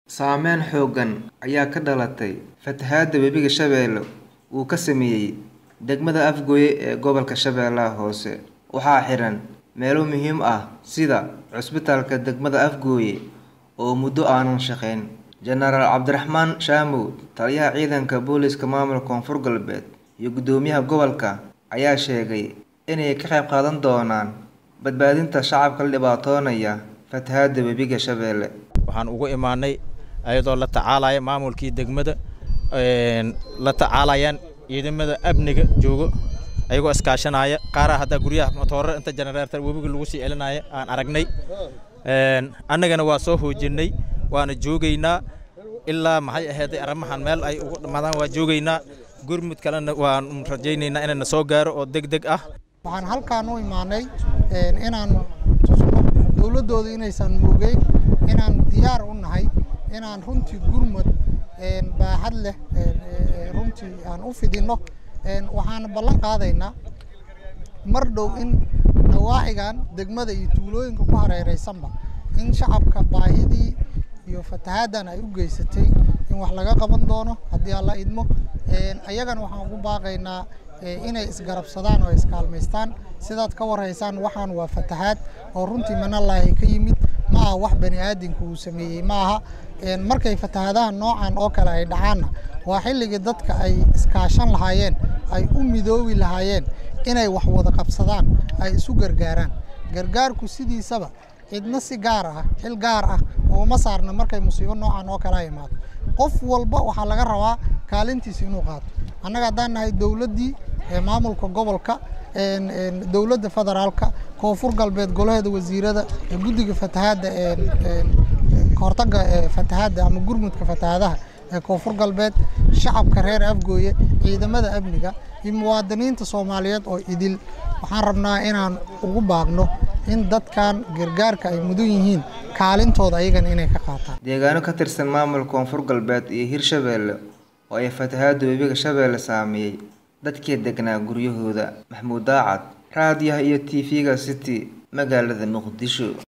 Saameyn xooggan ayaa ka dhalatay fatahaadda Webiga Shabeelle uu ka saameeyay degmada Afgoye ee gobolka Shabeellaha Hoose. Waxaa xiran meelo muhiim ah sida cusbitaalka degmada Afgoye oo muddo aanan shaqayn. Jenaraal Cabdiraxmaan Shaamow, Taliyaha Ciidanka Booliska Maamulka Koonfur Galbeed iyo Guddoomiyaha Gobolka ayaa sheegay inay ka qayb qaadan doonaan badbaadinta shacabka la dhibtoonaya fatahaadda Webiga Shabeelle. waxaan ugu imaanay ayadoo la tacaalaya maamulkii degmada la tacaalayaan ciidamada amniga joogo ayagoo iskaashanaya qaaraha hadda guryaha matoorada inta generator webiga lagu sii celinaya aan aragnay annagana waa soo hoojinay waana joogaynaa ilaa maxay ahayd arrimahan meel ay ugu dhamaadaan waa joogaynaa gurmud kalena waan rajaynaynaa inayna soo gaaro oo deg deg ah waxaan halkaan u imaanay inaan tusno dowladdooda inaysan moogeyn inaan diyaar u nahay inaan runtii gurmud baaxad leh runtii aan u fidinno waxaan ballan qaadaynaa mar dhow in nawaaxigan degmada iyo tuulooyinka ku hareeraysanba in shacabka baahidii iyo fatahaaddan ay u geysatay in wax laga qaban doono haddii alla idmo ayagana waxaan ugu baaqaynaa inay isgarabsadaan oo iskaalmaystaan sidaad ka warhaysaan waxaan waa fatahaad oo runtii manallaahi ka yimid ma aha wax bani aadamku uu sameeyey ma aha markay fatahaadaha noocan oo kale ay dhacaanna waa xilligii dadka ay iskaashan lahaayeen ay u midoobi lahaayeen inay wax wada qabsadaan ay isu gargaaraan gargaarku sidiisaba cidna si gaar ah xil gaar ah ooma saarna markay musiibo noocan oo kale ay imaado qof walba waxaa laga rabaa kaalintiisa inuu qaato annaga haddaan nahay dowladdii maamulka gobolka dowladda federaalka koonfur galbeed golaheeda wasiirada guddiga fatahaadda kahortaga fatahaadda ama gurmudka fatahaadaha ee koonfur galbeed shacabka reer afgooye ciidamada amniga iyo muwaadiniinta soomaaliyeed oo idil waxaan rabnaa inaan ugu baaqno in dadkan gargaarka ay mudan yihiin kaalintooda ayagana inay ka qaataan Deegaano ka tirsan maamulka Koonfur Galbeed iyo Hirshabeelle oo ay fatahaadda Webiga Shabeelle saameeyay dadkii deganaa guryahooda. Maxamuud Daacad, raadiyaha iyo TV-ga City, magaalada Muqdisho.